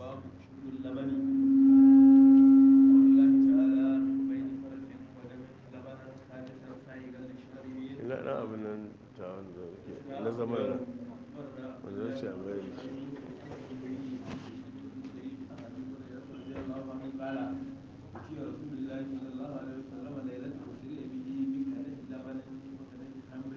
باب شرب اللبن قول الله تعالى بين فرث ودم لبنا خالصا سائغا للشاربين ina ɗan abin nan ta wanda ke na zama da wanda ya ce a mai da shi قال في رسول الله صلى الله عليه وسلم ليلة أسري به بكنة لبن وكنة خمر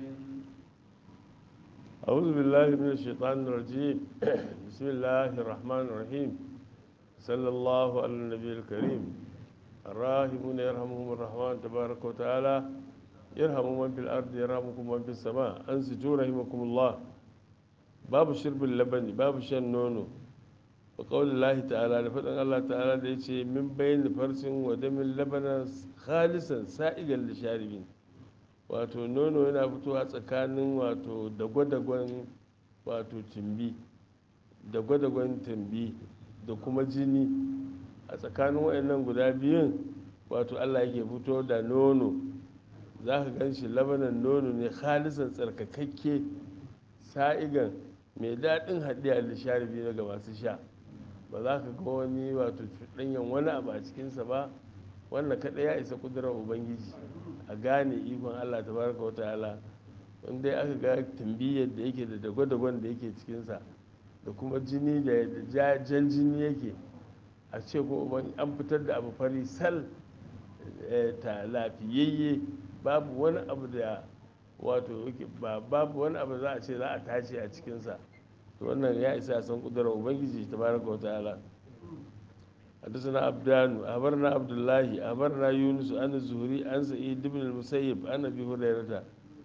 أعوذ بالله من الشيطان الرجيم بسم الله الرحمن الرحيم صلى الله على النبي الكريم الراحمون يرحمهم الرحمن تبارك وتعالى يرحم من في الأرض يرحمكم من في السماء أنسجوا رحمكم الله باب شرب اللبن باب شن نونو وقول الله تعالى لفتن الله تعالى ليش من بين فرس ودم اللبن خالصا سائغا للشاربين wato nono yana fitowa tsakanin wato dagwadagon wato timbi dagwadagon timbi da kuma jini a tsakanin wayannan guda biyun wato allah yake fito da nono za ka gan shi labanan nono ne halisan tsarkakakke sa'igan mai daɗin haɗiya da sharibi daga masu sha ba za ka ga wani wato ɗanyen wani abu a cikinsa ba wannan kaɗai ya isa ƙudurar ubangiji a gane ikon allah ta baraka wata ala wanda ya aka ga tambiyyar da yake da dagwadagon da yake cikinsa da kuma jini da jan jini yake a ce ko an fitar da abu fari sal ta lafiyayye babu wani abu da wato babu wani abu za a ce za a tace a cikinsa to wannan ya isa san kudurar ubangiji ta baraka wata ala حدثنا عبدان أخبرنا عبد الله أخبرنا يونس عن الزهري عن سعيد بن المسيب عن أبي هريرة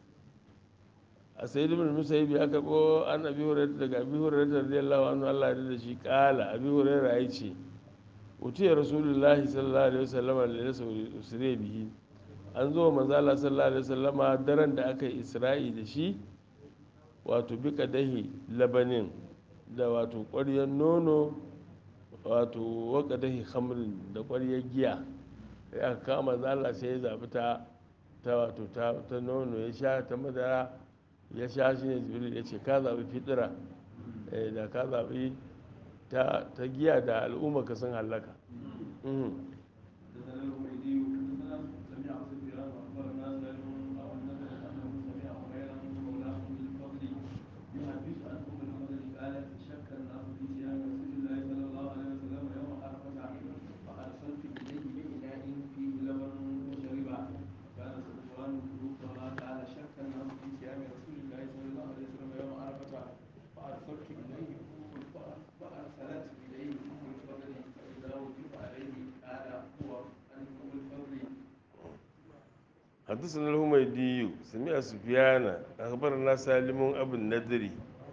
سعيد بن المسيب يكبو عن أبي هريرة لك أبي هريرة رضي الله عنه الله رضي شي قال أبي هريرة أيشي وتي رسول الله صلى الله عليه وسلم ليس أسري به an zo manzo Allah sallallahu alaihi wasallama daren da aka yi Isra'i da shi wato bi kadahi labanin da wato ƙwaryar nono wato wakadahi hamrin da ƙwaryar giya ya kama zala sai ya zaɓi ta ta wato ta nono ya sha ta madara ya sha shi ne jibril ya ce ka zaɓi fitira da ka zaɓi ta giya da al'umma ka sun hallaka حدثنا الهميدي سمع سفيان أخبرنا سالم أبو النذري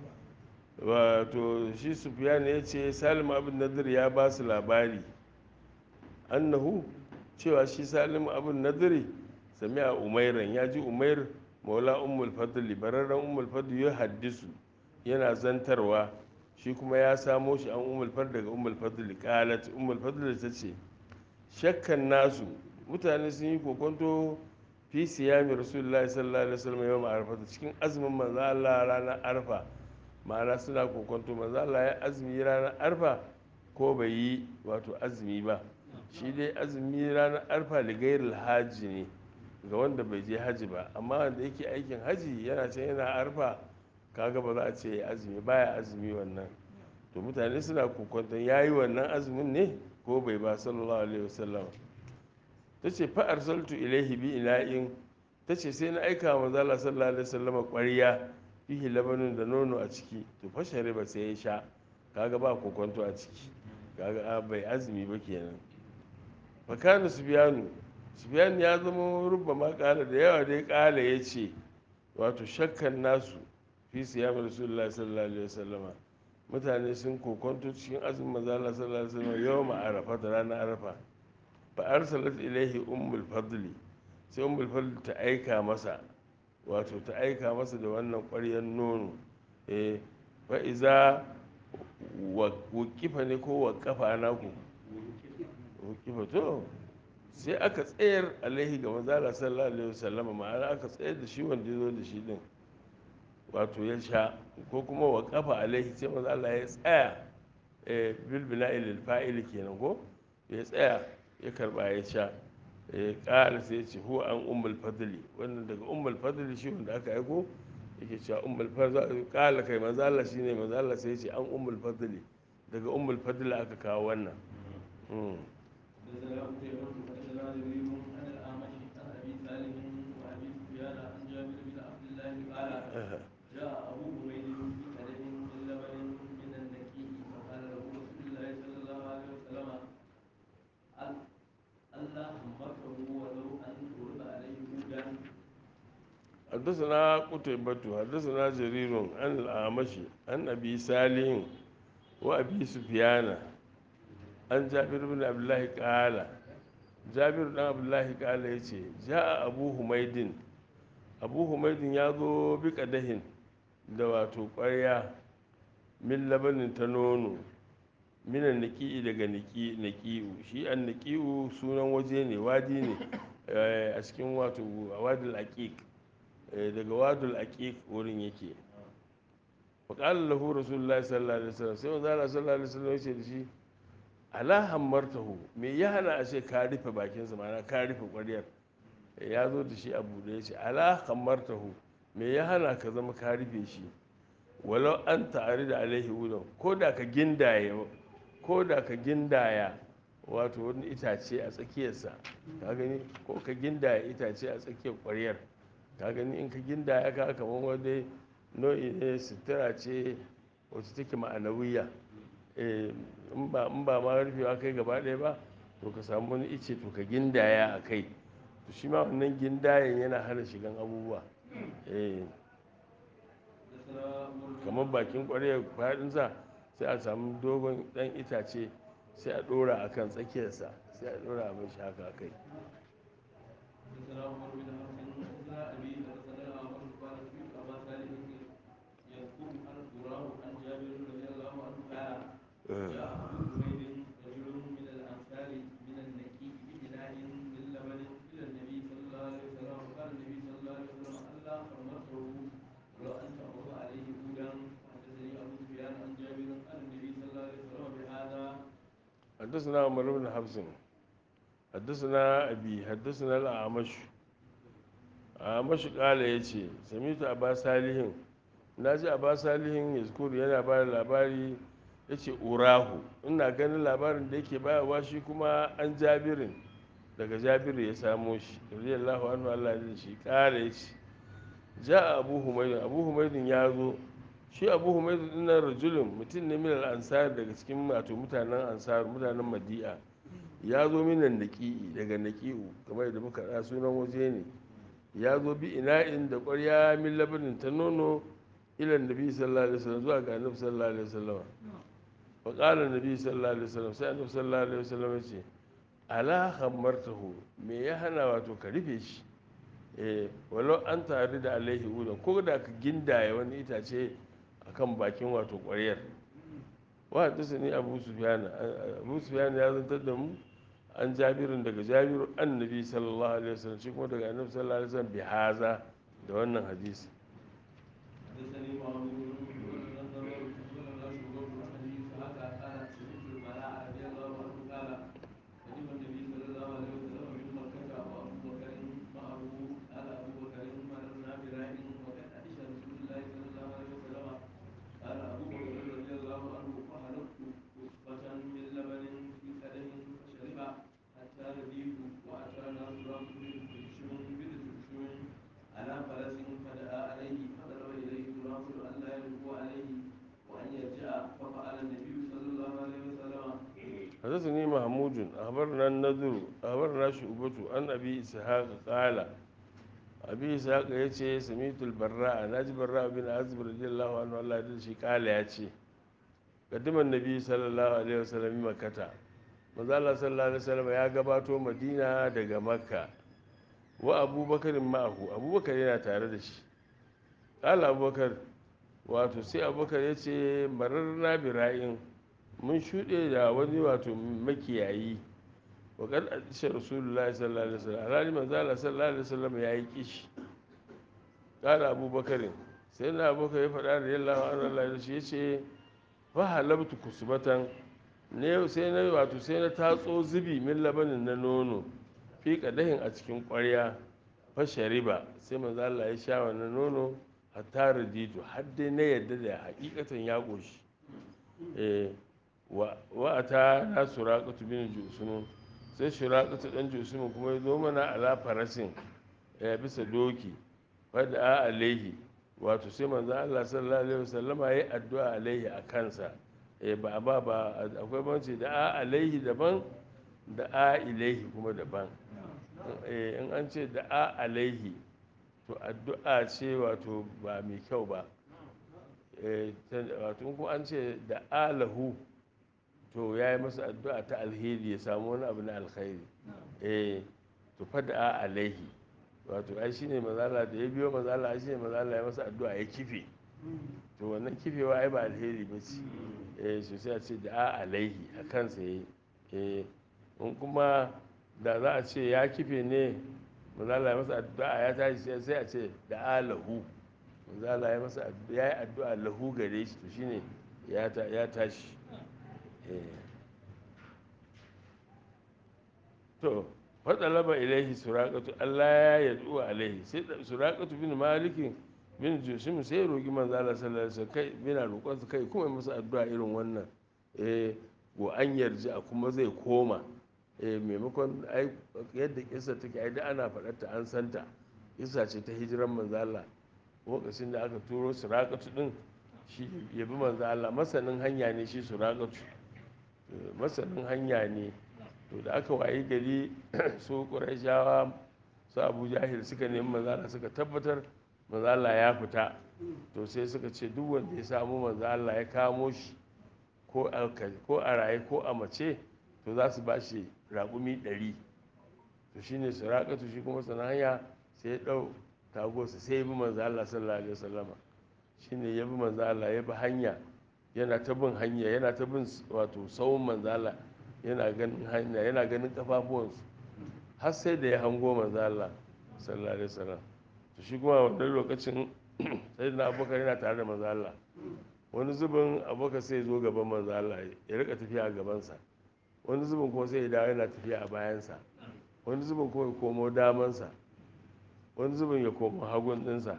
wato shi sufyan ya ce salim abin nadir ya ba su labari annahu cewa shi salim abin nadiri sami a umairan ya ji umair maula ummul fadli bararren ummul fadli ya haddisu yana zantarwa shi kuma ya samo shi an ummul fadli daga ummul fadli qalat ummul fadli ta ce shakkan nasu mutane sun yi kokonto fi siyami rasulullahi sallallahu alaihi wasallam yawm arfa cikin azumin manzo Allah ranar arfa ma'ana suna kokonto manzo Allah ya azumi ranar arfa ko bai yi wato azumi ba shi dai azumi ranar arfa ligairil haji ne ga wanda bai je haji ba amma wanda yake aikin haji yana can yana arfa kaga ba za a ce azumi baya azumi wannan to mutane suna kokonton yayi wannan azumin ne ko bai ba sallallahu alaihi wasallam ta ce fa'ar saltu ilaihi bi ina'in ta ce sai na aika wa manzala sallallahu alaihi wasallama ƙwariya fihi labanin da nono a ciki to fashare ba sai ya sha kaga ba kokonto a ciki kaga bai azumi ba kenan fakanu subiyanu subiyanu ya zama rubba ma kala da yawa dai kala ya ce wato shakkan nasu fi siyam rasulullahi sallallahu alaihi wasallama mutane sun kokonto cikin azumin manzala sallallahu alaihi wasallama yawma arafa da ranar arafa fa arsalat ilaihi ummul fadli sai ummul fadli ta aika masa wato ta aika masa da wannan ƙwaryar nono eh fa iza wakifa ne ko wakafa na ku wakifa to sai aka tsayar alaihi ga manzala sallallahu alaihi wasallama ma'ana aka tsayar da shi wanda ya zo da shi din wato ya sha ko kuma wakafa alaihi sai manzala ya tsaya bil bina'i lil fa'il kenan ko ya tsaya ya karba ya sha ƙara sai ce huwa an ummul fadli wannan daga ummul fadli shi wanda aka aiko yake cewa ummul fadli ƙala kai manzo Allah shine manzo Allah sai ya ce an ummul fadli daga ummul fadli aka kawo wannan حدثنا قتيبة حدثنا جرير عن الأعمش عن أبي سالم وأبي سفيان عن جابر بن عبد الله قال جاء أبو حميد بقدح من لبن من النكيء فقال له رسول الله صلى الله عليه وسلم ألا همته ولو أن ترد عليه هودا حدثنا قتيبة حدثنا جرير عن الأعمش عن أبي سالم وأبي سفيان عن جابر بن عبد الله قال جابر بن عبد الله قال يتي جاء أبو حميد أبو حميد يازو بقدح da wato ƙwarya min labanin ta nono minan niki'i daga niki'u shi an niki'u sunan waje ne wadi ne a cikin wato wadul aqiq daga wadul aqiq wurin yake faƙalar lahu rasulullahi sallallahu alaihi wasallam sai wanzu ala sallallahu alaihi wasallam yace da shi ala hammartahu me ya hana a ce ka rufe bakinsa ma'ana ka rufe ƙwaryar ya zo da shi a buɗe ya ce ala hammartahu me ya hana ka zama ka rufe shi walau an ta'ari da alaihi wudan ko da ka gindaya ko da ka gindaya wato wani itace a tsakiyarsa ka gani ko ka gindaya itace a tsakiyar ƙwaryar ka gani in ka gindaya ka kamar wani nau'i ne sutura ce wacce take ma'anawiya in ba ma rufewa kai gaba ɗaya ba to ka samu wani ice to ka gindaya a kai to shi ma wannan gindayen yana hana shigan abubuwa kamar bakin ƙwarya faɗinsa sai a samu dogon ɗan itace sai a ɗora a kan tsakiyarsa sai a ɗora mai shi haka kai جاء أبو حميد رجل من الأنصار من النكي بإناء من لبن إلى النبي صلى الله عليه وسلم وقال النبي صلى الله عليه وسلم ألا حرمته ولو أن تأخذ عليه هودا حدثني أبو سفيان عن جابر عن النبي صلى الله عليه وسلم بهذا حدثنا عمر بن حفص حدثنا أبي حدثنا الأعمش أعمش قال يتي سمعت أبا صالح ناجي أبا صالح يذكر yana ba da labari ya ce urahu ina ganin labarin da yake bayarwa shi kuma an jabirin daga jabiru ya samo shi radiyallahu anhu Allah ya shi kara ya ce ja abu humaydin abu humaydin ya zo shi abu humaydin din nan rajulun mutum ne min al-ansar daga cikin wato mutanen ansar mutanen madi'a ya zo minan naqi'i daga naqi'u kamar da muka da sunan waje ne ya zo bi ina'in da ƙwarya min labanin ta nono ilan nabi sallallahu alaihi wasallam zuwa ga annabi sallallahu alaihi wasallam faƙala nabi sallallahu alaihi wasallam sai annabi sallallahu alaihi wasallam ya ce ala hammartahu me ya hana wato ka rufe shi eh walau an tare da alaihi udan ko da ka gindaya wani itace akan bakin wato ƙwaryar wa hadisa ni abu sufyan abu sufyan ya zantar da mu an jabirin daga jabiru annabi sallallahu alaihi wasallam shi kuma daga annabi sallallahu alaihi wasallam bi haza da wannan hadisi حدثني معاذ بن نصر ولا شعبة عن ابي اسحاق قال سمعت البراء رضي الله عنه قال قدم النبي صلى الله عليه وسلم من مكة وابو بكر معه قال ابو بكر مررنا براء وقد عائشة رسول الله صلى الله عليه وسلم قال ابو بكر رضي الله عنه فحلقت كفة من لبن في قدم فشرب حتى رديت واتانا تراب بن ترشم على فرس فدعا عليه فضرب اليه تراب الا يلقوا عليه وان يرجع ففعل النبي صلى الله عليه وسلم حدثني محمود أخبرنا النذر أخبرنا شعبة عن أبي إسحاق قال أبي إسحاق يتي سميت البراء ناجي براء بن عازب رضي الله عنه الله يرضى شي قال يتي قدم النبي صلى الله عليه وسلم مكة manzo Allah sallallahu alaihi wasallam ya gabato Madina daga Makka wa Abubakar ma'ahu Abubakar yana tare da shi qala Abubakar wato sai Abubakar yace mararna bira'in mun shuɗe da wani wato makiyayi wakar adisha rasulullahi sallallahu alaihi wasallam alhali manzala sallallahu alaihi wasallam ya yi kishi ƙara abubakarin sai na abubakar ya faɗa da yalla wa Allah da shi ya ce fa halabtu kusbatan ne sai na wato sai na tatso zubi min labanin na nono fi kadahin a cikin ƙwarya fa shariba sai manzo Allah ya sha wannan nono hatta raditu har dai na yadda da hakikatan ya goshi eh wa wa ata na suraqatu bin jusunu sai suraqatu dan jusunu kuma ya zo mana ala farasin ya bisa doki fada a alaihi wato sai manzo Allah sallallahu alaihi wasallama yayi addu'a alaihi a kansa eh ba ba ba akwai banci da a alaihi daban da a ilaihi kuma daban eh in an ce da a alaihi to addu'a ce wato ba mai kyau ba eh wato in kuma an ce da alahu to ya yi masa addu'a ta alheri ya samu wani abu na alkhairi eh to fada a alaihi wato ai shine mazala da ya biyo mazala ai shine mazala ya masa addu'a ya kife to wannan kifewa ai ba alheri ba ce eh so sai a ce da a alaihi a kansa yayi eh in kuma da za a ce ya kife ne mazala ya masa addu'a ya tashi sai a ce da a lahu mazala ya masa ya yi addu'a lahu gare shi to shine ya tashi eh to fatsalaba ilaihi suraƙatu Allah ya yadu alaihi sai suraƙatu bin malikin bin jusim sai ya roƙi manzo Allah sallallahu alaihi kai bina roƙon su kai kuma masa addu'a irin wannan eh wa an yarji a kuma zai koma eh maimakon ai yadda kissa take ai da ana faɗar ta an santa kissa ce ta hijiran manzo Allah lokacin da aka turo suraƙatu din shi ya bi manzo Allah masanin hanya ne shi suraƙatu masanin hanya ne to da aka wayi gari su ƙurashawa su abu jahil suka nemi manzala suka tabbatar manzala ya fita to sai suka ce duk wanda ya samu manzala ya kamo shi ko a raye ko a mace to za su ba shi raƙumi ɗari to shi ne suraƙatu shi kuma sana hanya sai ya ɗau tagosa sai ya bi manzala sallallahu alaihi wasallama shi ne ya bi manzala ya bi hanya yana ta bin hanya yana ta bin wato tsawon manzala yana ganin hanya yana ganin kafafuwansu har sai da ya hango manzo Allah sallallahu alaihi wasallam to shi kuma wannan lokacin sai na abubakar yana tare da manzo Allah wani zubin abubakar sai zo gaban manzo Allah ya rika tafiya a gabansa wani zubin kuma sai ya dawo yana tafiya a bayansa wani zubin kuma ya komo damansa wani zubin ya komo hagun dinsa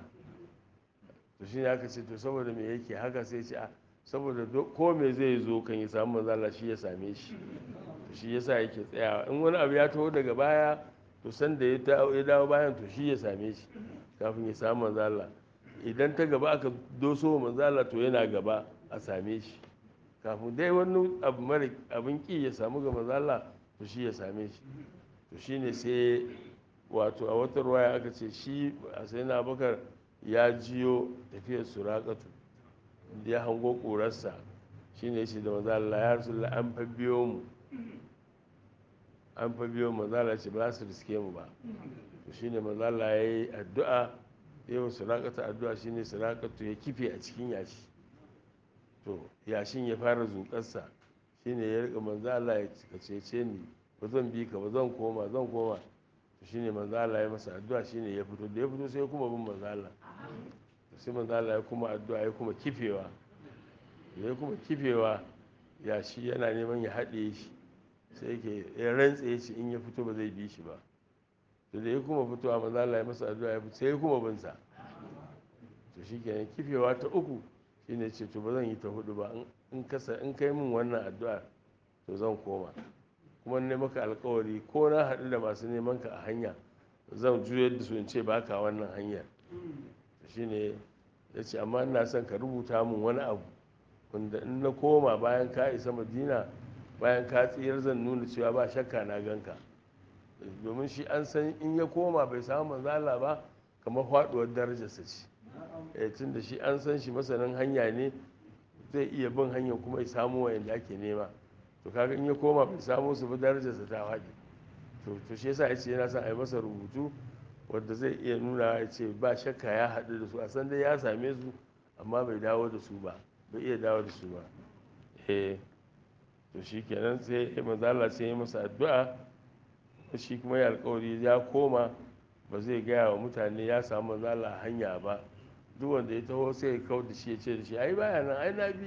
to shi ne aka ce to saboda me yake haka sai ce a saboda ko me zai zo kan ya samu manzala shi ya same shi shi yasa yake tsayawa in wani abu ya taho daga baya to san da ya dawo bayan to shi ya same shi kafin ya samu manzala idan ta gaba aka doso manzala to yana gaba a same shi kafin dai wani abu mara abin ki ya samu ga manzala to shi ya same shi to shine sai wato a wata ruwaya aka ce shi a sai na bakar ya jiyo tafiyar suraƙatu ya hango ƙurarsa shi ne shi da mazala ya rasu an fa biyo mu an fa biyo mazala ce ba za su riske mu ba to shi ne mazala ya yi addu'a ya yi surakata addu'a shi ne surakatu ya kife a cikin yashi to yashin ya fara zuƙarsa shi ne ya rika manzala ya cece ni ba zan bi ka ba zan koma zan koma to shi ne manzala ya masa addu'a shi ne ya fito da ya fito sai kuma bin manzala sai manzala ya kuma addu'a ya kuma kifewa ya kuma kifewa ya shi yana neman ya haɗe shi sai yake ya rantse shi in ya fito ba zai bi shi ba to da ya kuma fitowa manzala ya masa addu'a ya fito sai ya kuma bin sa to shi kenan kifewa ta uku shine ce to ba zan yi ta hudu ba in kasa in kai min wannan addu'a to zan koma kuma ne maka alkawari ko na haɗu da masu neman ka a hanya zan juyar da su in ce baka wannan hanyar shine ya ce amma ina son ka rubuta min wani abu wanda in na koma bayan ka isa madina bayan ka tsayar zan nuna cewa ba shakka na ganka domin shi an san in ya koma bai samu manzala ba kamar faduwar darajarsa ce tun da shi an san shi masanin hanya ne zai iya bin hanyar kuma ya samu wayanda ake nema to kaga in ya koma bai samu su bi darajarsa ta faɗi to shi yasa ya ce yana son a yi masa rubutu wadda zai iya nuna ya ce ba shakka ya haɗu da su a san dai ya same su amma bai dawo da su ba bai iya dawo da su ba eh to shi kenan sai ya manzala sai ya masa addu'a shi kuma ya alkawari ya koma ba zai gaya wa mutane ya samu manzala a hanya ba duk wanda ya taho sai ya kau da shi ya ce da shi ai baya nan ai na bi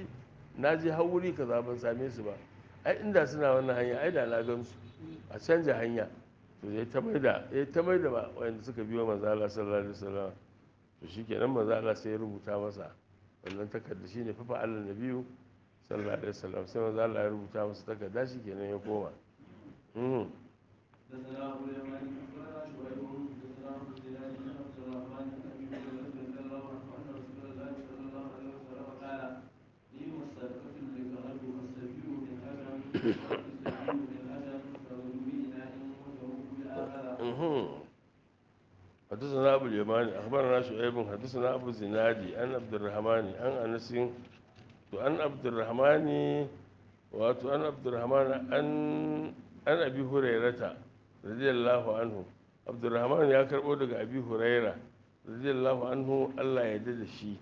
na je har wuri kaza ban same su ba ai inda suna wannan hanya ai da na gan su a canja hanya to ya ta mai da ya ta mai da ba wanda suka biyo manzo Allah sallallahu alaihi wasallam to shikenan manzo Allah sai ya rubuta masa wannan takarda shine fa fa'al nabiyu sallallahu alaihi wasallam sai manzo Allah ya rubuta masa takarda shikenan ya koma mhm حدثنا ابو اليمان اخبرنا شعيب حدثنا عبد الزناد بن عبد الرحمن بن ابي هريره رضي الله عنه ان رسول الله صلى الله عليه وسلم قال نيم الصدقه لكهل والسبيل من اجل والسبيل من اجل فغدوا باناء وتروه بالاخره mhm حدثنا أبو اليماني أخبرنا شعيب حدثنا أبو الزنادي عن عبد الرحمن عن أنس وعن عبد الرحمن وعن عبد الرحمن عن عن أبي هريرة رضي الله عنه عبد الرحمن يا كربو daga أبي هريرة رضي الله عنه الله ya yarda da shi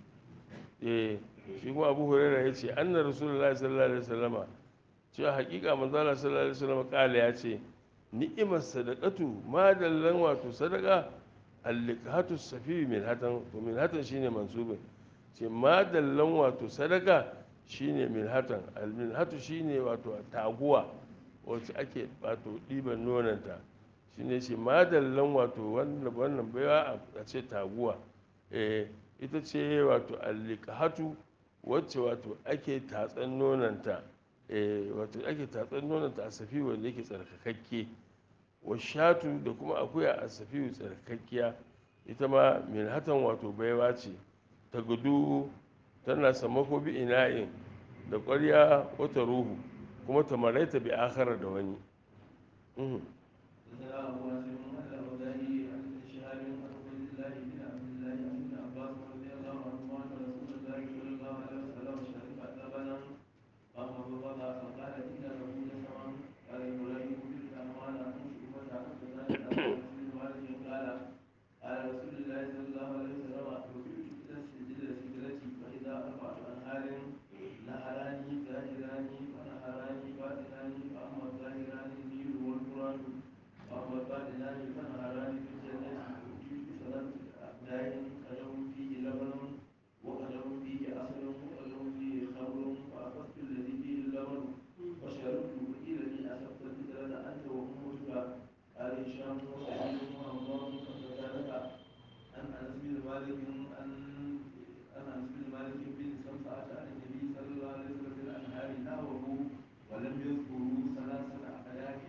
eh shi kuma Abu Hurairah yace anna Rasulullahi sallallahu alaihi wasallama cewa hakika manzo Allah sallallahu alaihi wasallama kala ya ce ni'imar sadaqatu madallan wato sadaka alliqatu safi min hatan to min hatan shine mansubin ce madallan wato sadaka shine min hatan al min hatu shine wato taguwa wacce ake wato ɗiban nonanta shine ce madallan wato wannan wannan baiwa a ce taguwa eh ita ce wato alliqatu wacce wato ake tatsan nonanta eh wato ake tatsan nonanta a safi wanda yake tsarkakakke washatu da kuma akuya a safiyu tsarkakkiya ita ma min hatan wato baiwa ce ta gudu tana samako bi ina'in da ƙwarya wata ruhu kuma ta maraita bi akhara da wani Mhm. حدثنا ابو نصر الاوزاعي عن شهاب عن عبيد الله بن عبد الله عن ابن عباس رضي الله عنهما ان رسول الله صلى الله عليه وسلم شرب لبنا فقبض فقال ان له نسما قال ابراهيم بن الرحمن عن شعبة عن سفيان عن انس بن مالك قال قال رسول الله صلى الله عليه وسلم رفعت الى السجل سجلتي فاذا اربعه انهار نهران ظاهران ونهران باطنان فاما الظاهران النيل والفرات واما الباطنان فنهران في الجنه اوتيت سنه داء قدم فيه لبن وقدم فيه عسل وقدم فيه خمر فاخذت الذي فيه اللبن وشربت وقيل لي اصبت الفطره انت وامتك قال هشام وسعيد وهمام فقتالك عن انس بن مالك عن عن انس بن مالك بن سمسعه عن النبي صلى الله عليه وسلم في الانهار نهره ولم يذكروا ثلاثه احياء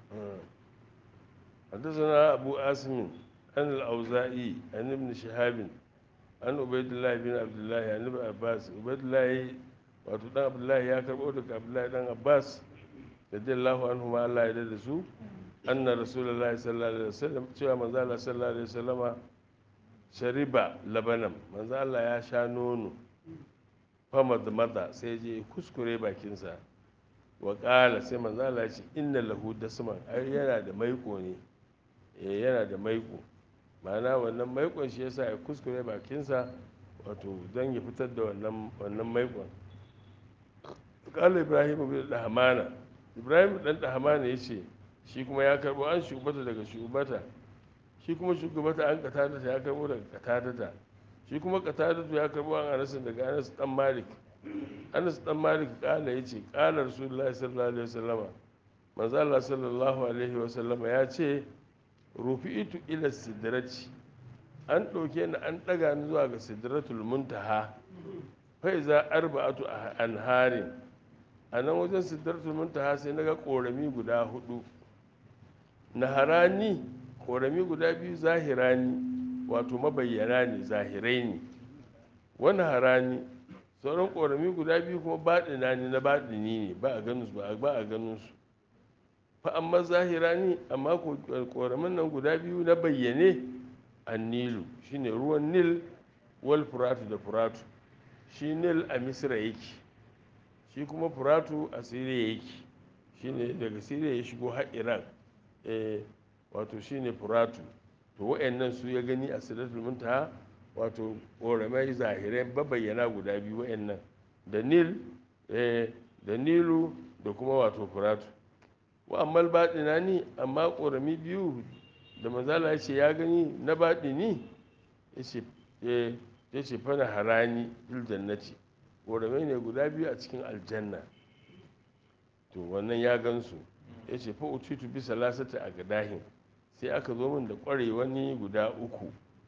حدثنا أبو آسم عن الأوزاعي عن ابن شهاب عن عبيد الله بن عبد الله عن ابن عباس عبيد الله wato dan abdullahi ya karbo daga abdullahi dan abbas radiyallahu anhu ma Allah ya da su anna rasulullahi sallallahu alaihi wasallam cewa manzo Allah sallallahu alaihi wasallama shariba labanan manzo Allah ya sha nono fama da mata sai je kuskure bakinsa wa ƙala sai manzo Allah ya ce inna lahu dasman ai yana da maiko ne eh yana da maiko ma'ana wannan maikon shi yasa ya kuskure bakinsa wato don ya fitar da wannan wannan maikon ƙala ibrahim bin dahmana ibrahim dan dahmana ya ce shi kuma ya karbo an shugabata daga shugabata shi kuma shugabata an katadata ya karbo daga katadata shi kuma katadata ya karbo an anas daga anas dan malik anas dan malik kala ya ce kala rasulullahi sallallahu alaihi wasallama manzo Allah sallallahu alaihi wasallama ya ce rufi'itu ila sidrati an ɗauke ni an ɗaga ni zuwa ga sidratul muntaha fa iza arba'atu anharin a nan wajen sidratul muntaha sai naga korami guda hudu naharani korami guda biyu zahirani wato mabayyana ne zahirai ne wani harani sauran korami guda biyu kuma baɗina ne na baɗini ne ba a ganin su ba a ganin su fa amma zahirani amma koramin nan guda biyu na bayyane annilu shine ruwan nil wal furatu da furatu shi nil a misra yake shi kuma furatu a siriya yake shine daga siriya ya shigo har iran eh wato shine furatu to wa'annan su ya gani a sidratul muntaha wato ƙoramai zahirai babayyana guda biyu wa'annan da nil da nilu da kuma wato furatu wa ammal baɗina ni amma ƙorami biyu da manzala ya ce ya gani na baɗini ya ce fana harani fil jannati ƙoramai ne guda biyu a cikin aljanna to wannan ya gansu ya ce fa ututu bisa lasata a gadahin sai aka zo min da ƙware wani guda uku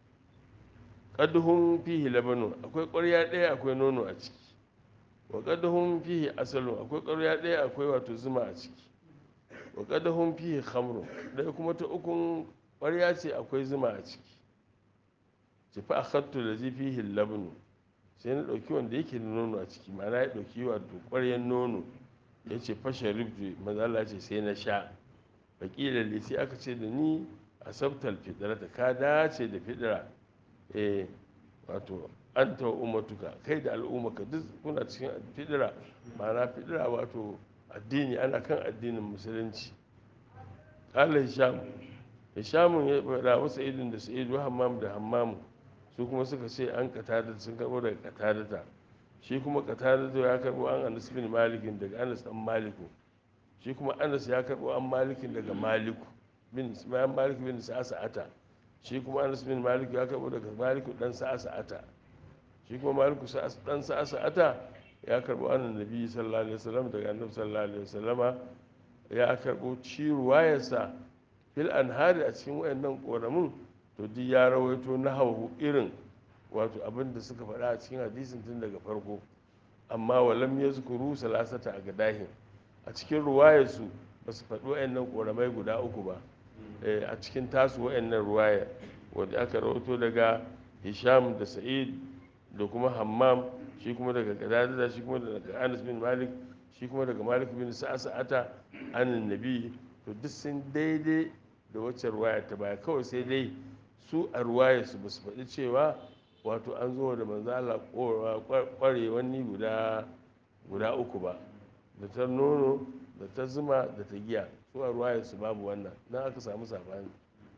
ƙaduhun fihi labanu akwai ƙwarya ɗaya akwai nono a ciki wa ƙaduhun fihi asalun akwai ƙwarya ɗaya akwai wato zuma a ciki wa ƙaduhun fihi khamru ɗaya kuma ta ukun ƙwarya ce akwai zuma a ciki ce fa akhattu da zai fihi labanu sai na ɗauki wanda yake da nono a ciki ma'ana ya ɗauki wato ƙwaryan nono ya ce fashe ribji mazala ce sai na sha wakila sai aka ce da ni a sabtal fitrata ka dace da fidira eh wato an ta ummatuka kai da al'ummaka duk kuna cikin fidira ma'ana fidira wato addini ana kan addinin musulunci kala hisham hishamun ya faɗa wasu idin da sa'idu hammam da hammamu su kuma suka ce an katada sun karɓo daga katadata shi kuma katadata ya karɓo an anas bin malikin daga anas dan maliku shi kuma anas ya karɓo an malikin daga maliku bin bayan malik bin sa'ata shi kuma anas bin malik ya karɓo daga maliku dan sa'ata shi kuma maliku dan sa'ata ya karɓo an nabi sallallahu alaihi wasallam daga annabi sallallahu alaihi wasallama ya karɓo ci ruwayarsa fil anhari a cikin wayannan koramin to duk ya rawaito na hauhu irin wato abin da suka faɗa a cikin hadisin tun daga farko amma walam ya zukuru salasata a gadahin a cikin ruwayarsu ba su faɗi wa'annan ƙoramai guda uku ba a cikin tasu wa'annan ruwaya wadda aka rawaito daga hisham da sa'id da kuma hammam shi kuma daga gadadada shi kuma daga anas bin malik shi kuma daga malik bin sa'ata anin nabi to duk sun daidai da wacce ruwaya ta baya kawai sai dai su a ruwayarsu ba su faɗi cewa wato an zo da manzo Allah kware wani guda guda uku ba da ta nono da ta zuma da ta giya su a ruwayarsu babu wannan nan aka samu sabani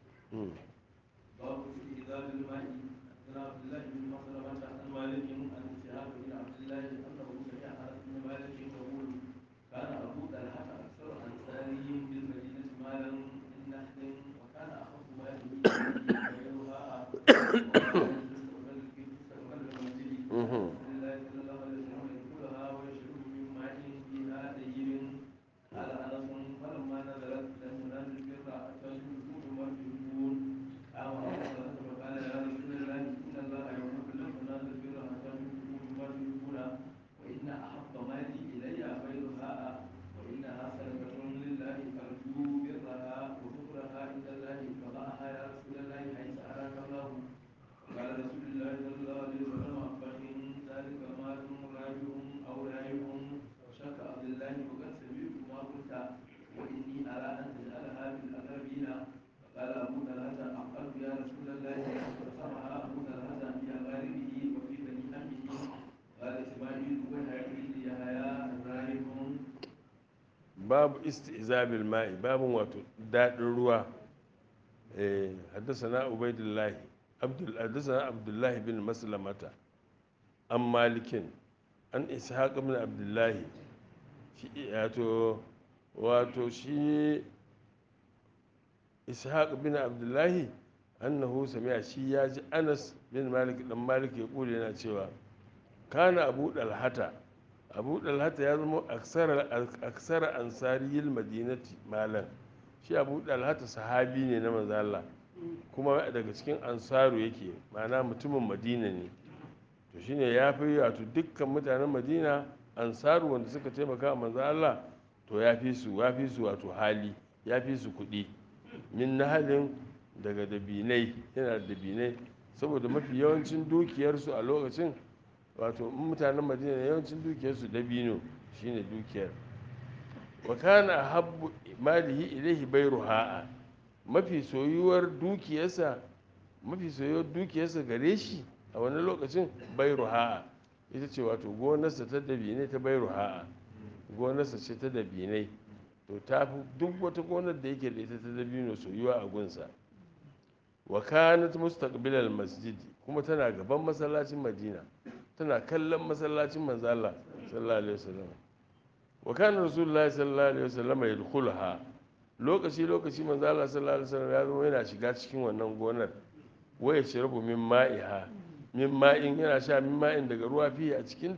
باب استئذان الماء عن عبد الله بن مسلمة عن مالك عن شهاب بن عبد الله انه سمع انس بن مالك يقول كان ابو طلحه اكثر انصارهم بالمدينه مالا من نخل وكان اخف ماله غيرها قال انس فلما نزلت لم ينزل البر حتى يشركوا بما تشركون قام ابو فقال يا رسول الله ان الله يقول لم تنازل البر حتى تشركوا بما تشركون وان احب مالي الي غيرها وانها صدقه لله ارجو برها وشكرها عند الله فضعها يا رسول الله حيث اراك الله قال رسول الله صلى الله عليه وسلم فان ذلك مال راجع او رايح وشك عبد الله وقد سمعت ما قلت واني ارى ان تجعلها في الاقربين قال ابو طلحه افعلت يا رسول الله فسمها ابو طلحه في اقاربه وفي بني عمه قال اسماعيل وهيئ يحيى رايح babu istizabil ma'i babu wato daɗin ruwa haddasa ubaidullahi abdul haddasa abdullahi bin maslamata an malikin an ishaq bin abdullahi shi wato wato shi ishaq bin abdullahi annahu sami'a shi ya ji anas bin malik dan malik ya kula yana cewa kana abu dalhata abu dalhata ya zama aksara ansariyil madinati malan shi abu dalhata sahabi ne na manzo Allah kuma daga cikin ansaru yake ma'ana mutumin madina ne to shine ya fi wato dukkan mutanen madina ansaru wanda suka taimaka manzo Allah to ya fi su ya fi su wato hali ya fi su kuɗi min nahalin daga dabinai yana da dabinai saboda mafi yawancin dukiyarsu a lokacin wato mutanen madina yawancin dukiyarsu dabino shine dukiyar wa kana habbu malihi ilaihi bayruha mafi soyuwar dukiyarsa mafi soyuwar dukiyarsa gare shi a wani lokacin bayruha ita ce wato gonarsa ta dabinai ta bayruha gonarsa ce ta dabinai to ta fi duk wata gonar da yake da ita ta dabino soyuwa a gunsa wa kanat mustaqbilal masjidi kuma tana gaban masallacin madina tana kallon masallacin manzo Allah sallallahu alaihi wasallam wa kana rasulullahi sallallahu alaihi wasallam yadkhulha lokaci lokaci manzo Allah sallallahu alaihi wasallam ya zama yana shiga cikin wannan gonar wa ya shirabu min ma'iha min ma'in yana sha min ma'in daga ruwa fiye a cikin ta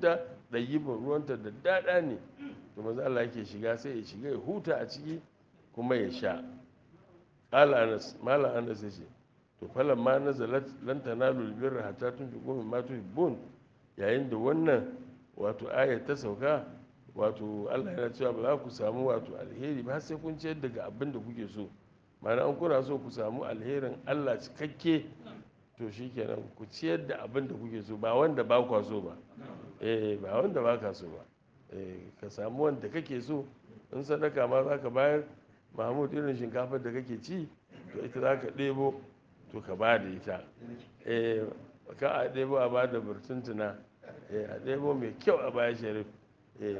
ɗayyibin ruwanta da daɗa ne to manzo Allah yake shiga sai ya shiga ya huta a ciki kuma ya sha qala anas malam anas yace to falan ma nazalat lan tanalu albirra hatta tunfiqu mimma tuhibbun yayin da wannan wato aya ta sauka wato Allah yana cewa ba za ku samu wato alheri ba sai kun ciyar daga abin da kuke so ma'ana an kuna so ku samu alherin Allah cikakke to shikenan ku ciyar da abin da kuke so ba wanda ba kwa so ba eh ba wanda ba ka so ba eh ka samu wanda kake so in sadaka ma za ka bayar mahmud irin shinkafar da kake ci to ita za ka ɗebo to ka ba da ita eh ka a ɗebo a ba da burtuntuna eh a ɗebo mai kyau a baya sharif eh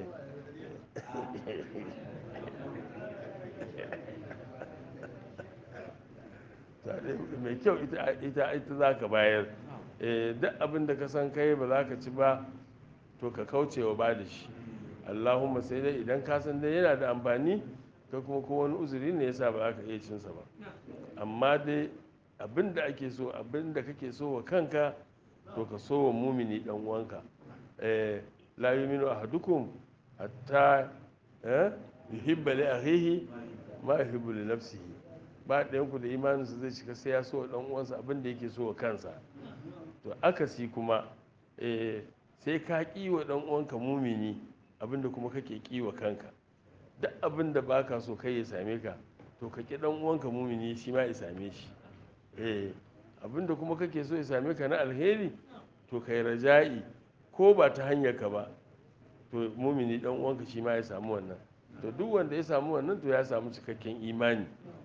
mai kyau ita ita za ka bayar duk abin da ka san kai ba za ka ci ba to ka kauce wa ba da shi allahumma sai dai idan ka san dai yana da amfani ka kuma ko wani uzuri ne yasa ba za ka iya cinsa ba amma dai abin da ake so abin da kake so wa kanka to ka so wa mumini dan uwanka la yuminu ahadukum hatta yuhibba li akhihi ma yuhibbu li nafsihi ba ɗayan ku da imaninsa zai cika sai ya so wa ɗan uwansa abin da yake so wa kansa to akasi kuma sai ka ƙi wa ɗan uwanka mumini abin da kuma kake ƙi wa kanka duk abin da baka so kai ya same ka to ka ƙi ɗan uwanka mumini shi ma ya same shi abin da kuma kake so ya same ka na alheri to kai raja'i ko ba ta hanyar ka ba to mumini ɗan uwanka shi ma ya samu wannan to duk wanda ya samu wannan to ya samu cikakken imani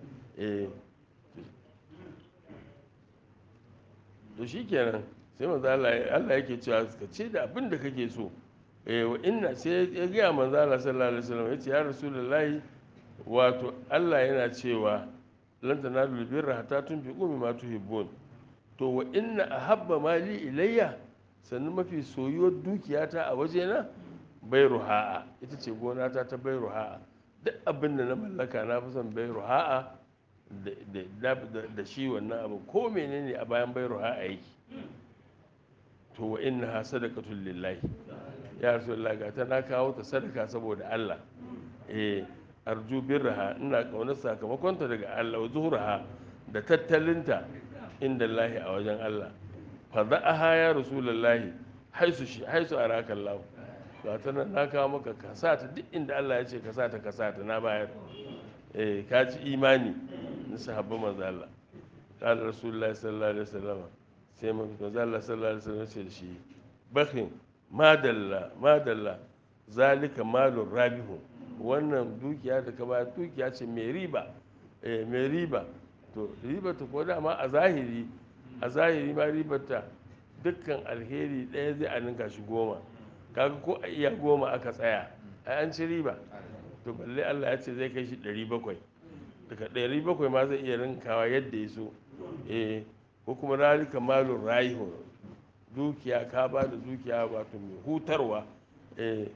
to shi kenan sai manzo Allah yake cewa ka ce da abin da kake so eh wa inna sai ya ga manzo Allah sallallahu alaihi wasallam yace ya rasulullahi wato Allah yana cewa lan tanalu birra hatta tunfiqu mimma tuhibbun to wa inna ahabba mali ilayya sannan mafi soyuwar dukiyata a wajena bairuha'a ita ce gonata ta bairuha'a duk abin da na mallaka na fi son bairuha'a da shi wannan abu ko menene a bayan bairuha'a yake to wa inna ha sadaqatul lillahi ya rasulullah ga ta na kawo ta sadaka saboda Allah eh arju birraha ina kaunar sakamakonta daga Allah wa zuhraha da tattalinta inda Allah a wajen Allah fa da'aha ya rasulullah haisu shi haisu araka Allah ga ta nan na kawo maka ka sa ta duk inda Allah ya ce ka sa ta ka sa ta na bayar eh ka ci imani na sahabban manzo Allah qala rasulullahi sallallahu alaihi wasallam sai manzo Allah sallallahu alaihi wasallam ce da shi bakhin madalla madalla zalika malun rabihu wannan dukiya da ka ba dukiya ce mai riba eh mai riba to riba ta ko dama a zahiri a zahiri ma ribarta dukkan alheri ɗaya zai a ninka shi goma kaga ko a iya goma aka tsaya ai an ci riba to balle Allah ya ce zai kai shi ɗari bakwai daga ɗari bakwai ma zai iya rinkawa yadda ya so eh ko kuma ralika malun rayihu dukiya ka ba da dukiya wato mai hutarwa eh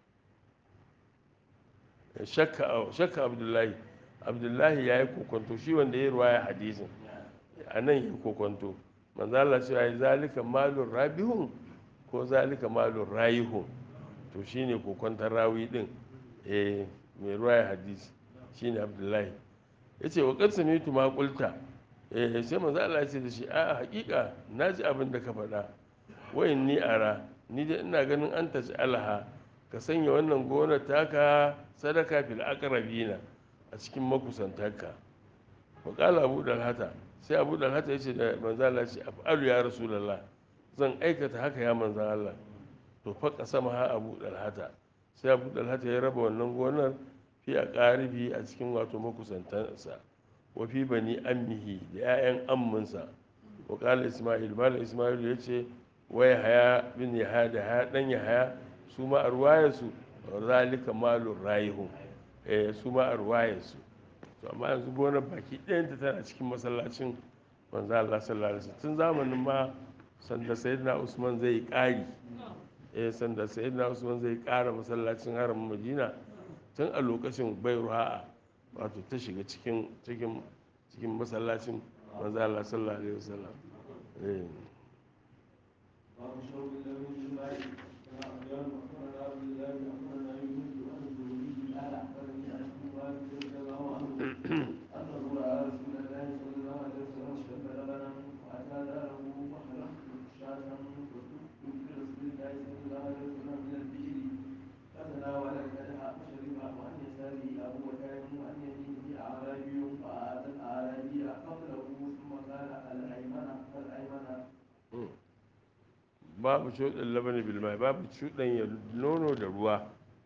shakka abdullahi abdullahi ya yi kokonto shi wanda ya ruwaya hadisin a nan ya kokonto manzala cewa ya zalika malun rabihun ko zalika malun rayihun to shine kokontar rawi din eh mai ruwaya hadisi shine abdullahi ya ce wa ƙarsa mitu ma ƙulta eh sai manzo Allah ya ce da shi a hakika na ji abin da ka faɗa wayin ni ara ni dai ina ganin an taji alha ka sanya wannan gonar taka sadaka fil aqrabina a cikin makusantarka wa qala abu dalhata sai abu dalhata ya ce da manzo Allah ya ce af'alu ya rasulullah zan aikata haka ya manzo Allah to fa kasama ha abu dalhata sai abu dalhata ya raba wannan gonar fi a ƙaribi a cikin wato makusantansa wa fi bani ammihi da 'ya'yan amminsa wa ƙala ismail malam ismail ya ce wai haya bin ya haya da haya ɗan ya haya su ma a ruwayarsu zalika malun rayihun eh su ma a ruwayarsu to amma yanzu gonar baki ɗayanta tana cikin masallacin manzo Allah sallallahu alaihi wasallam tun zamanin ma sanda sayyidina usman zai ƙari eh sanda sayyidina usman zai ƙara masallacin haramin madina tun a lokacin bai ruha'a wato ta shiga cikin cikin cikin masallacin manzo Allah sallallahu alaihi wasallam eh babu shawin da mun yi bai kuma abiyar قال الأيمن الأيمن babu cuɗin labani bilmai babu cuɗin ya nono da ruwa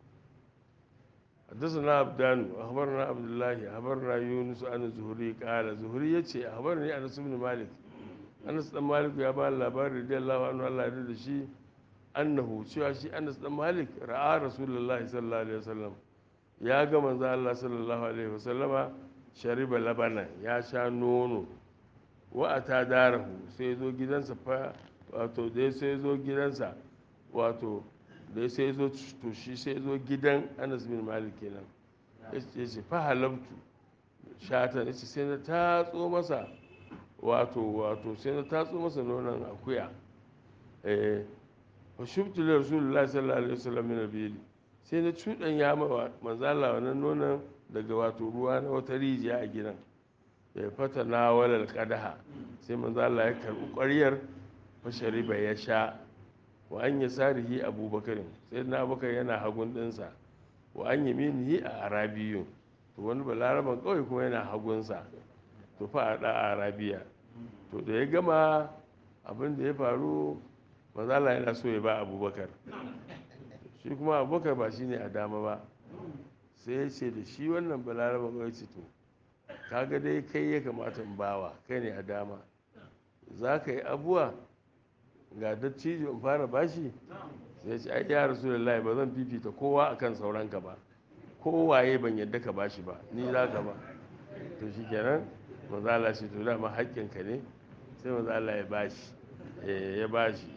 حدثنا عبدان اخبرنا عبد الله اخبرنا يونس عن الزهري قال زهري yace اخبرني انس بن مالك انس بن مالك ya ba labarin radiyallahu anhu Allah ya da shi annahu cewa shi Anas dan Malik ra'a Rasulullahi sallallahu alaihi wasallam ya ga manzo Allah sallallahu alaihi wasallama shariba labana ya sha nono wa ata darahu sai zo gidansa fa wato dai sai zo gidansa wato da sai zo to shi sai zo gidan anas bin malik kenan ya ce fa halabtu shatan ya ce sai na tatso masa wato wato sai na tatso masa nonon akuya eh wa shubtu li rasulullahi sallallahu alaihi wasallam min al sai na cudan ya ma manzala wannan nonon daga wato ruwa na wata rijiya a gidan ya fata na walal qadaha sai manzala ya karbi ƙwaryar fa shariba ya sha wa an yi sarihi abubakarin sai na abubakar yana hagun ɗinsa wa an yi minihi a arabiyu to wani balaraban kawai kuma yana hagunsa to fa a ɗa arabiya to da ya gama abin da ya faru mazala yana so ya ba abubakar shi kuma abubakar ba shi ne a dama ba sai ya ce da shi wannan balaraban kawai ce to kaga dai kai ya kamata in bawa kai ne a dama za ka yi abuwa ga dattijo in fara bashi sai ce ai ya rasu da ba zan fifita kowa akan sauranka ba kowaye ban yadda ka bashi ba ni za ka ba to shi kenan mazala shi to dama haƙƙinka ne sai mazala ya bashi ya bashi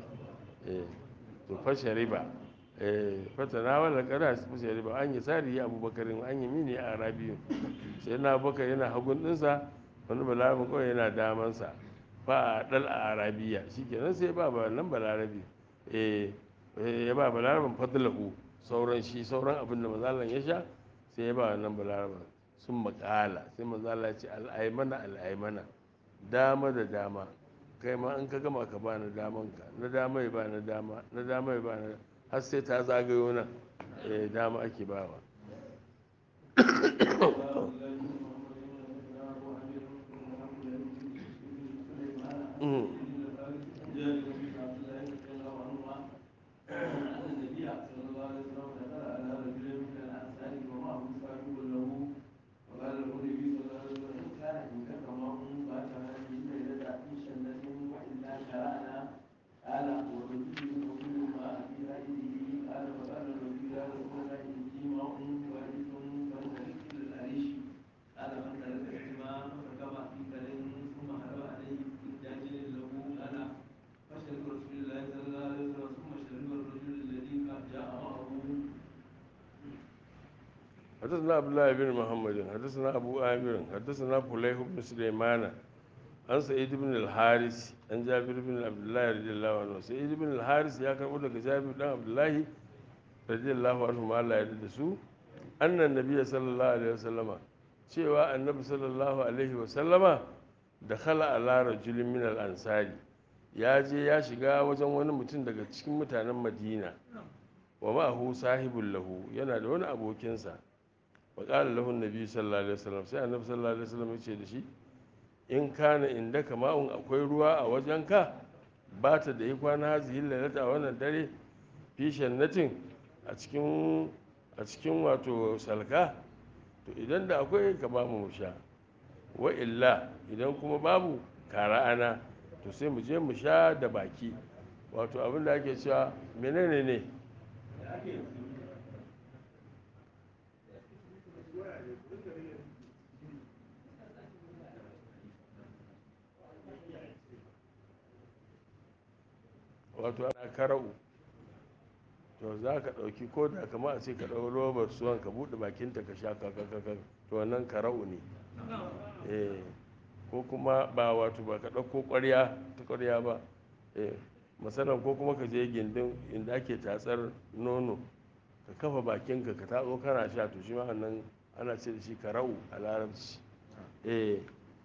to fashe riba fata na wala kada su fashe riba an yi sari ya abubakarin an yi mini a arabiyu sai na abubakar yana hagun ɗinsa wani balaramin kawai yana damansa fa a dal a arabiya shi kenan sai ba nan balarabi ya ba balarabin fadlahu sauran shi sauran abin da mazalan ya sha sai ya ba nan balarabin sun makala sai mazala ya ce al'aimana al'aimana dama da dama kai ma in ka gama ka ba na daman ka na dama ya ba na dama na dama ya ba na har sai ta zagayo nan dama ake bawa حدثنا عبد الله بن محمد حدثنا ابو عامر حدثنا فليح بن سليمان عن سعيد بن الحارث عن جابر بن عبد الله رضي الله عنه سعيد بن الحارث يا كربو daga Jabir dan Abdullahi radiyallahu anhu ma Allah ya da su annan nabiy sallallahu alaihi wasallama cewa annabi sallallahu alaihi wasallama da khala ala rajulin min al ansari ya je ya shiga wajen wani mutum daga cikin mutanen Madina wa ma'ahu sahibul lahu yana da wani abokinsa faƙala lahun nabi sallallahu alaihi wasallam sai annabi sallallahu alaihi wasallam ya ce da shi in kana inda kama'un akwai ruwa a wajenka ba ta da yi kwana hazihi lalata a wannan dare fi shannatin a cikin a cikin wato salka to idan da akwai ka ba mu sha wa illa idan kuma babu kara ana to sai mu je mu sha da baki wato abin da ake cewa menene ne wato ana kara'u to za ka ɗauki ko da kama a ce ka ɗau robar suwan ka buɗe bakinta ka sha kakakakak to wannan kara'u ne eh ko kuma ba wato ba ka ɗauko ƙwarya ta ƙwarya ba eh masanan ko kuma ka je gindin inda ake tatsar nono ka kafa bakinka ka tatso kana sha to shi ma nan ana ce da shi kara'u a larabci eh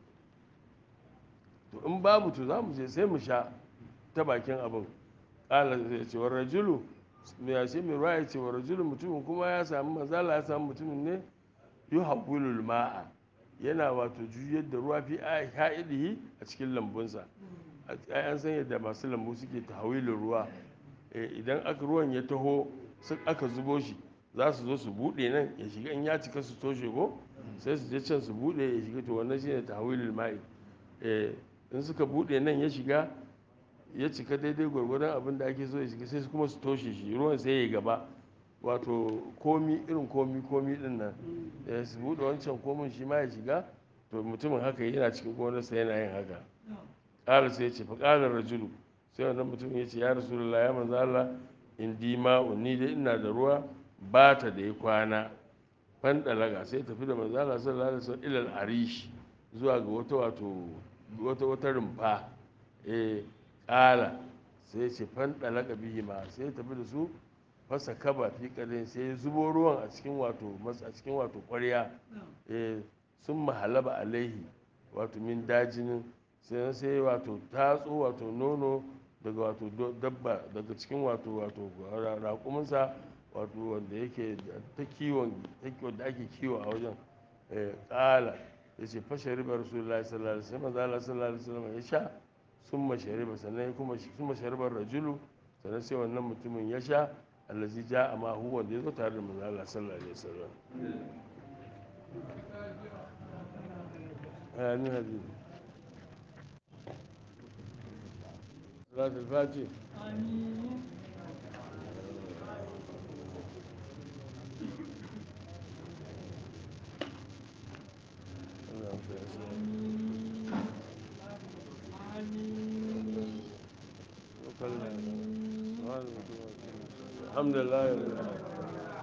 to in babu to za mu je sai mu sha ta bakin abin ƙala ya ce wa rajulu ya ce mai ruwa ya ce wa rajulu mutumin kuma ya samu mazala ya samu mutumin ne yi haƙulul ma'a yana wato juyar da ruwa fi ha'idihi a cikin lambunsa ai an san yadda masu lambu suke tahawilin ruwa idan aka ruwan ya taho aka zubo shi za su zo su buɗe nan ya shiga in ya cika su toshe ko sai su je can su buɗe ya shiga to wannan shine tahawilul ma'i in suka buɗe nan ya shiga ya cika daidai gwargwadon abin da ake so ya shiga sai kuma su toshe shi ruwan sai ya gaba wato komi irin komi komi din nan su buɗe wancan komin shi ma ya shiga to mutumin haka yana cikin gonarsa yana yin haka ƙara sai ya ce faƙalar rajulu sai wannan mutum ya ce ya rasulullah ya manzo Allah in di ma'u ni dai ina da ruwa ba ta da ya kwana fan dalaga sai tafi da manzo Allah sallallahu alaihi wasallam ilal arish zuwa ga wata wato wata wata rumfa eh ƙala sai ya ce fan dalaga bihi ma sai ya tafi da su fasa kaba fi kadin sai ya zubo ruwan a cikin wato a cikin wato ƙwarya eh sun mahalaba alaihi wato min dajinin sai sai wato tatso wato nono daga wato dabba daga cikin wato wato raƙuminsa wato wanda yake ta kiwon wanda ake kiwo a wajen ƙala ya ce fashe riba rasulullahi sallallahu alaihi wasallam zala sallallahu alaihi wasallam ya sha sun mashe riba sannan kuma sun mashe ribar rajulu sannan sai wannan mutumin ya sha allazi ja amma hu wanda ya zo tare da manzo Allah sallallahu alaihi wasallam amin hadisi صلاة الفاتح آمين الحمد لله